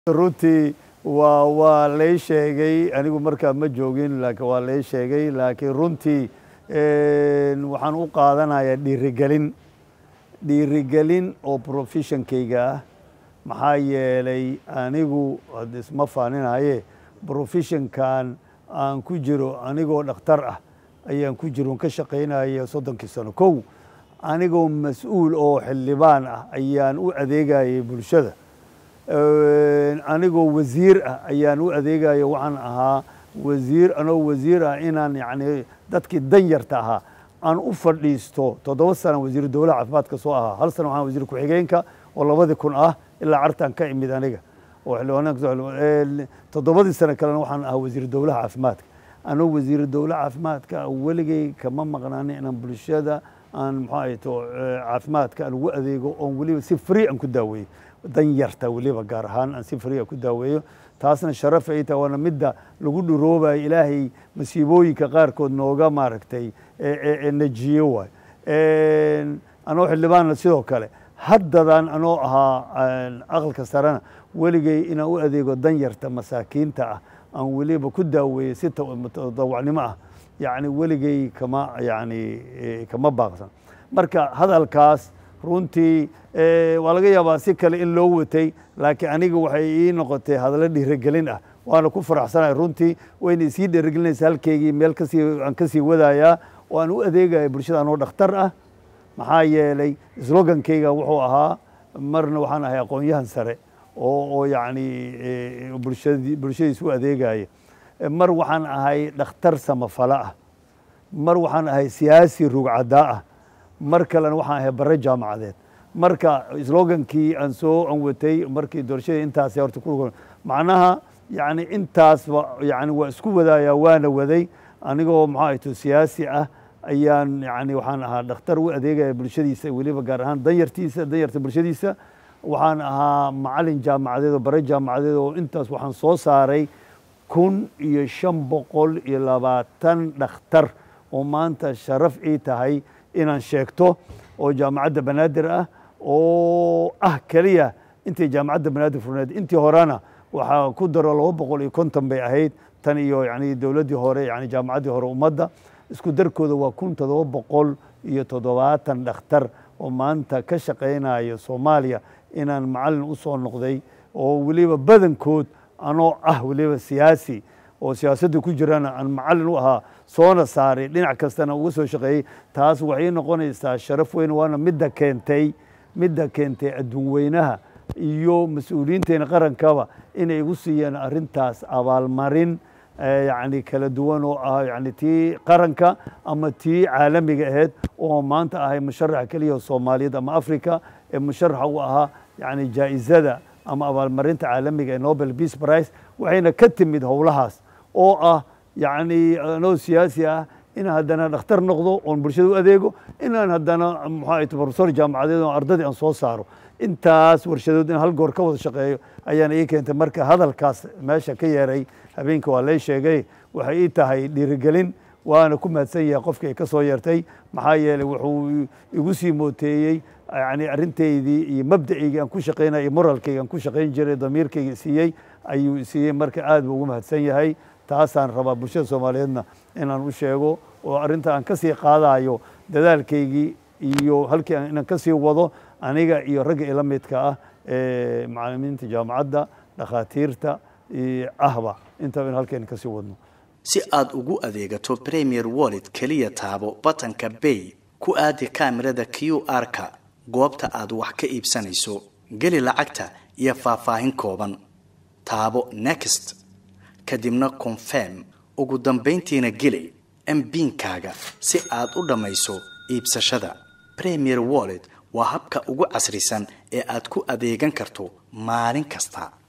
runtii waa waa lay sheegay anigu markaa ma joogin laakiin waa lay sheegay laakiin runtii waxaan u qaadanayaa dhiirigelin dhiirigelin oo professionkayga ah maxaa yeelay anigu hadda isma faaninaye professionkan aan ku jiro anigoo dhakhtar ah ayaan ku jiro ka shaqaynaya soddonkii sano kow anigoo mas-uul oo xildhibaan ah ayaan u adeegayay bulshada anigoo wasiir ah ayaan u adeegaya waxaan ahaa wasiir anoo wasiir ah inaan yani dadkii danyarta ahaa aan u fadhiisto toddoba sana wasiiru dowlaha caafimaadka soo ahaa hal sana waxaan wasiir ku-xigeenka oo labadii kun ah ilaa cartaan ka imid aniga oo xildhibaanka toddobadii sano kalena waxaan ahaa wasiiru dowlaha caafimaadka anoo wasiiru dowlaha caafimaadka weligay kama maqnaanin inaan bulshada aan muxuu ahayto caafimaadka aan ugu adeego oon weliba si free aan ku daaweeyo danyarta weliba gaar ahaan aan si free ku daaweeyo taasna sharaf ay tahay waana midda lagu dhuroobayo ilaahay masiibooyinka qaarkood nooga maaragtay najiyo waay anoo xildhibaanna sidoo kale haddadan anoo ahaa aqalka sarena weligay inaan u adeego danyarta masaakiinta ah aan weliba ku daaweeyo si tadawacnimo ah yani weligay kama yani kama baaqsan marka hadalkaas runtii waa laga yaabaa si kale in loo watay laakiin aniga waxay ii noqotay hadallo dhiirigelin ah waana ku faraxsanahay runtii wayna isii dhiirigelinaysa halkeygii meel kasii aan kasii wadayaa oo aan u adeegaya bulshada anoo dhakhtar ah maxaa yeelay slogankeyga wuxuu ahaa marna waxaan ahay aqoon-yahan sare oo oo yacni bulshadii bulshadiis u adeegaya mar waxaan ahay dhakhtar samafalo ah mar waxaan ahay siyaasi rugcadaa ah mar kalena waxaan ahay bare jaamacadeed marka slogankii aan soo aan watay markii doorashadii intaas horta ku macnaha yani intaasba yani waa isku wadayaa waana waday anigoo maxaa ahayto siyaasi ah ayaan yani waxaan ahaa dhakhtar u adeegaya bulshadiisa weliba gaar ahaan danyartiisa danyarta bulshadiisa waxaan ahaa macalin jaamacadeed oo bare jaamacadeed oo intaas waxaan soo saaray kun iyo shan boqol iyo labaatan dhakhtar oo maanta sharaf ii tahay inaan sheegto oo jaamacadda banaadir ah oo ah keliya intay jaamacadda banaadir furneed intii horena waxaa ku daro laba boqol iyo konton bay ahayd tan iyo yani dowladdii hore yani jaamacaddii hore ummadda isku darkooda waa kun toddoba boqol iyo toddobaatan dhakhtar oo maanta ka shaqaynaya soomaaliya inaan macalin u soo noqday oo weliba badankood anoo ah weliba siyaasi oo siyaasadda ku jirana aan macalin u ahaa soona saaray dhinac kastana uga soo shaqeeyey taas waxay noqonaysaa sharaf weyn waana midda keentay midda keentay adduun weynaha iyo mas-uuliyiinteena qarankaba inay igu siiyeen arrintaas abaalmarin yani kala duwan oo ah yani tii qaranka ama tii caalamiga ahayd oo maanta ahay musharaxa keliya soomaaliyeed ama africa ee musharaxa u ahaa yani jaa'izada ama abaalmarinta caalamiga ee nobel peace price waxayna ka timid howlahaas oo ah yani anoo siyaasi ah inaan haddana dhakhtar noqdo oon bulshada u adeego inaan haddana muxuu professor jaamacadeed oo ardadii aan soo saaro intaas warshadood in hal goor ka wada shaqeeyo ayaana ii keentay marka hadalkaas meesha ka yeeray habeenka waa lay sheegay waxay ii tahay dhiirigelin waana ku mahadsan yahay qofkii ay ka soo yeertay maxaa yeeley wuxuu igu sii mooteeyey yani arrintaydii iyo mabdaceygii aan ku shaqaynaya iyo moralkayga aan ku shaqayn jiray damiirkayga siiyey ayuu siiyey marka aad buu ugu mahadsan yahay taasaan rabaa bulshada soomaaliyeedna inaan u sheego oo arrinta aan ka sii qaadayo dadaalkaygii iyo halkii inaan ka sii wado aniga iyo ragga ila midka ah ee macalimiinta jaamacadda dhakhaatiirta ahba intaba in halkeen ka sii wadno si aad ugu adeegato premier wallet keliya taabo batanka bay ku aadi kaamirada q r-ka goobta aad wax ka iibsanayso geli lacagta iyo faahfaahin kooban taabo next kadibna confirm ugu dambayntiina geli mbiinkaaga si aad u dhammayso iibsashada premier wallet waa habka ugu casrisan ee aad ku adeegan karto maalin kasta